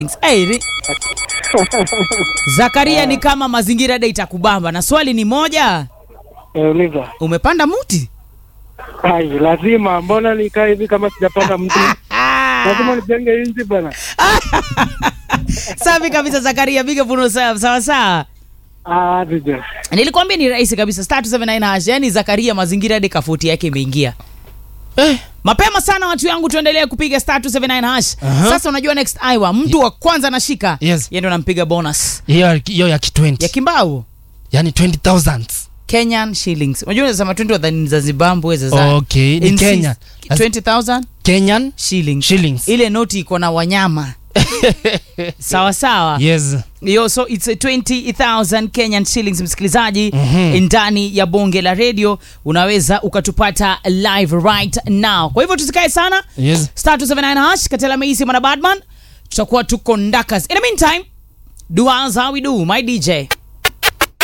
Hey, ri- Zakaria ni kama mazingira day itakubamba na swali ni moja, Uliza. umepanda muti? Ai, lazima. Mbona nikaa hivi kama sijapanda mtu? Lazima nijenge inzi bwana. Safi kabisa Zakaria, piga puno sawa sawa sawa. Ah, DJ. Nilikwambia ni rahisi kabisa, star 279 hash. Yani Zakaria mazingira day kafuti yake imeingia. Eh, Mapema sana watu yangu, tuendelee kupiga star 279 hash. Aha. Sasa unajua next Iowa, mtu wa kwanza anashika Yes. yeye ndo anampiga bonus hiyo hiyo ya ki20 ya kimbao yani 20000 Kenyan shillings. Unajua unasema 20 wadhani za Zimbabwe za za Okay, ni In Kenya. six- 20000 Kenyan shillings. shillings Ile noti iko na wanyama. sawa sawa. yes Yo, so it's a 20000 Kenyan shillings msikilizaji, Mhm. ndani ya bonge la radio unaweza ukatupata live right now. Kwa hivyo tusikae sana. yes Star 279 hash Katela Meisi mwana Badman, tutakuwa tuko ndakas. In the meantime, do as how we do, my DJ.